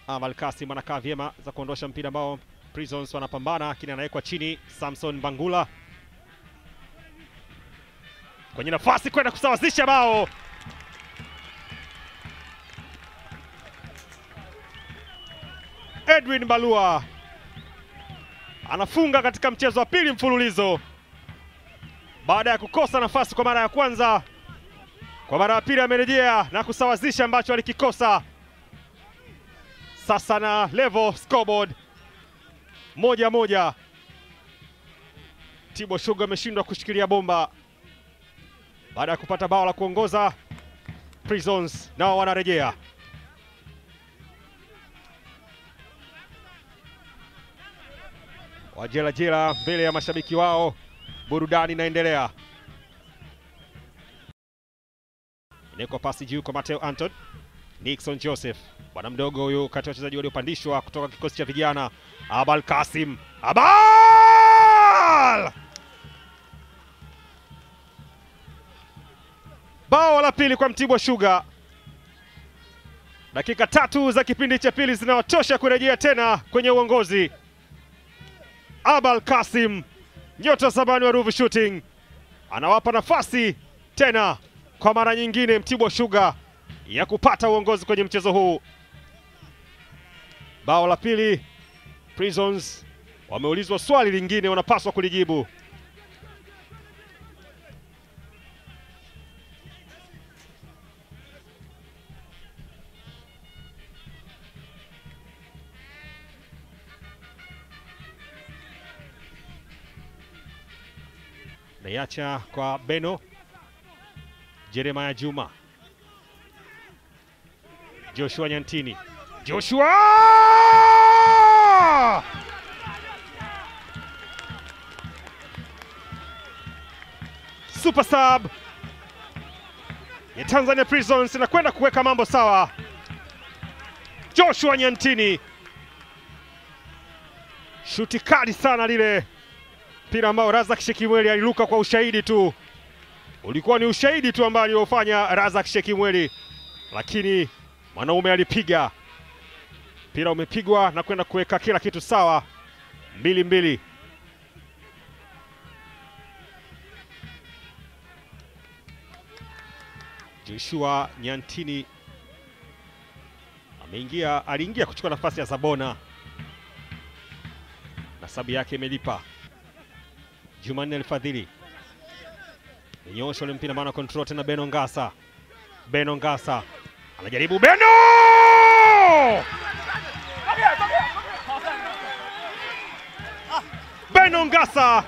Amal Kasim anakaa vyema za kuondosha mpira ambao Prisons wanapambana, lakini anawekwa chini. Samson Bangula kwenye nafasi kwenda kusawazisha bao. Edwin Balua anafunga katika mchezo wa pili mfululizo baada ya kukosa nafasi kwa mara ya kwanza. Kwa mara ya pili amerejea na kusawazisha ambacho alikikosa. Sasa na level scoreboard moja moja. Tibo Sugar ameshindwa kushikilia bomba baada ya kupata bao la kuongoza. Prisons nao wanarejea. Wajelajela mbele ya mashabiki wao, burudani inaendelea. Inawekwa pasi juu kwa Mateo Anton. Nixon Joseph, bwana mdogo huyu kati ya wachezaji waliopandishwa kutoka kikosi cha vijana. Abal Kasim, Abal! Bao la pili kwa Mtibwa Sugar. Dakika tatu za kipindi cha pili zinawatosha kurejea tena kwenye uongozi. Abal Kasim, nyota zamani wa Ruvu Shooting, anawapa nafasi tena kwa mara nyingine Mtibwa Sugar ya kupata uongozi kwenye mchezo huu. Bao la pili, Prisons wameulizwa swali lingine, wanapaswa kulijibu. Naiacha kwa Beno Jeremiah Juma, Joshua Nyantini, Joshua super sub ya Tanzania Prisons inakwenda kuweka mambo sawa. Joshua Nyantini, shuti kali sana lile mpira ambao Razak Shekimweli aliruka kwa ushahidi tu, ulikuwa ni ushahidi tu ambao aliofanya Razak Shekimweli, lakini mwanaume alipiga mpira, umepigwa na kwenda kuweka kila kitu sawa, mbili mbili. Joshua Nyantini ameingia, aliingia kuchukua nafasi ya Zabona na sabu yake imelipa. Jumanne Alfadhili nyosha ule mpira maana control tena, Beno Ngasa, Beno Ngasa anajaribu, Beno Beno Ngasa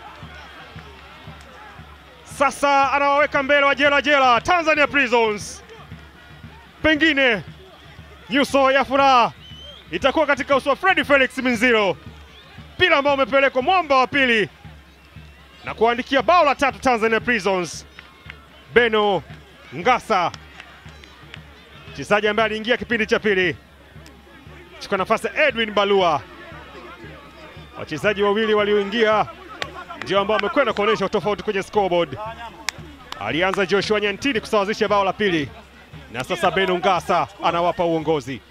sasa anawaweka mbele wa jela jela Tanzania Prisons. Pengine nyuso ya furaha itakuwa katika uso wa Freddy Felix Minziro, mpira ambao umepelekwa mwamba wa pili na kuandikia bao la tatu Tanzania Prisons. Beno Ngasa, mchezaji ambaye aliingia kipindi cha pili, chukua nafasi ya Edwin Balua. Wachezaji wawili walioingia ndio ambao wamekwenda kuonyesha tofauti kwenye scoreboard. Alianza Joshua Nyantini kusawazisha bao la pili, na sasa Beno Ngasa anawapa uongozi.